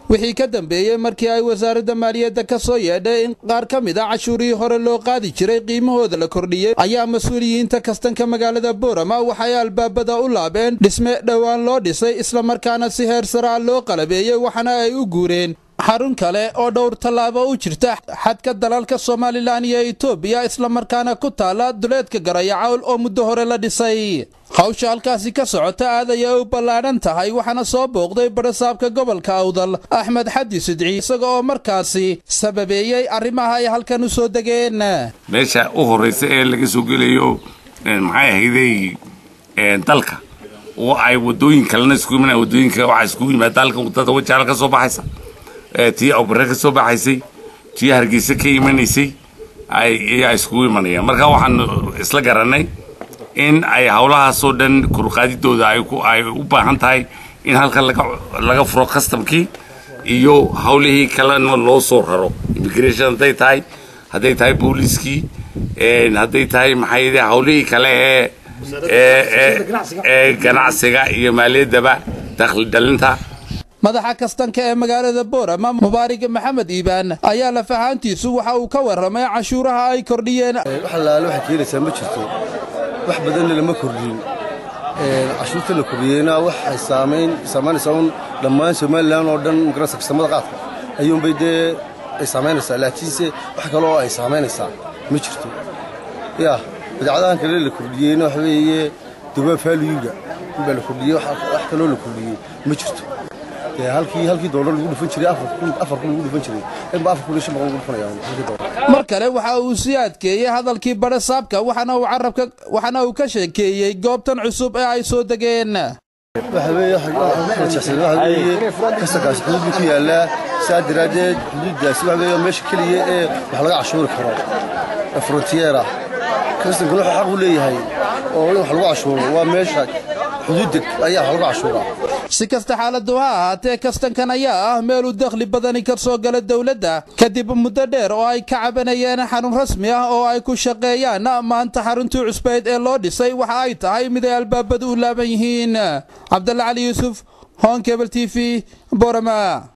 wixii ka dambeeyey markii ay wasaaradda maaliyadda ka soo yeedhay in qaar ka mid a cashuurihii hore loo qaadi jiray qiimahooda la kordhiyey ayaa mas-uuliyiinta kastanka magaalada boorama waxay albaabada u laabeen dhisme dhowaan loo dhisay islamarkaana si heer saraa loo qalabeeyey waxaana ay u guureen xarun kale oo dhowr tallaabo u jirta xadka dalalka somalilan iyo etoobiya islamarkaana ku taala duleedka garayacawl oo muddo hore la dhisay hawsha halkaasi ka socota aad ayay u ballaadhan tahay waxaana soo booqday barasaabka gobolka awdal axmed xadi sidci isaga oo markaasi sababeeyey arrimaha ay halkan u soo degeen meesha u horraysa ee laga soo gelayo maxay ahayday dalka oo ay wadooyin kalena isku imanaya wadooyinka waxaa iskugu yimaada halkan wadada wajaala ka soo baxaysa tii awbare ka soo baxaysay tii hargeysa ka imanaysay ayaa iskugu imanayaan marka waxaan isla garanay in ay howlahaasoo dhan kurqaadidooda ay u baahan tahay in halkan laga furo customkii iyo howlihii kalena loo soo raro immigration hadday tahay hadday tahay booliiskii hadday tahay maxay howlihii kale ee ee ganacsiga iyo maaliyaddaba dakhli dhalinta madaxa kastanka ee magaalada boorama mubaarig maxamed iibaan ayaa lafahaantiisu waxa uu ka warramay cashuuraha ay kordhiyeen wax allaale waxay keenaysaa ma jirto wax badanna lama kordhin cashuurta la kordhiyeyna waxay saamayn saamaynaysaa un dhammaan somalilan oo dhan magarasa kastamada qaadka ayuunbay dee ay saamaynaysaa laakiinse wax kale oo ay saamaynaysaa ma jirto yaa badeecadahan kale la kordhiyeyna waxa weeye dawaa faaliyuga inbaa la kordhiyey wax kaloo la kordhiyey ma jirto halkii halkii doolar lagu dhufan jiray afar kun lagu dhufan jiray inba afar kun iyo shan boqol lagu dhufanaya mar kale waxa uu sii adkeeyey hadalkii barasaabka waxaana uu carabka waxaana uu ka sheekeeyey goobtan cusub ee ay soo degeen waxa weeye waxa weeye kasankaasi xuduud ku yaallaa saa daraaddeed xuduuddaasi waxa weeye meesha keliya ee wax laga cashuuri karo ee frontiera kastankuna wuxuu xaq u leeyahay oo in wax lagu cashuuro waa meesha xuduudda ayaa wax lagu cashuuraa si kasta xaaladu ha ahaatee kastankan ayaa ah meeluu dakhli badani ka soo gala dowladda kadib muddo dheer oo ay ka cabanayeen xarun rasmi ah oo ay ku shaqeeyaan maanta xaruntii cusbeyd ee loo dhisay waxa ay tahay mid ay albaabadu u laaban yihiin cabdalla cali yuusuf hon kebel t v borama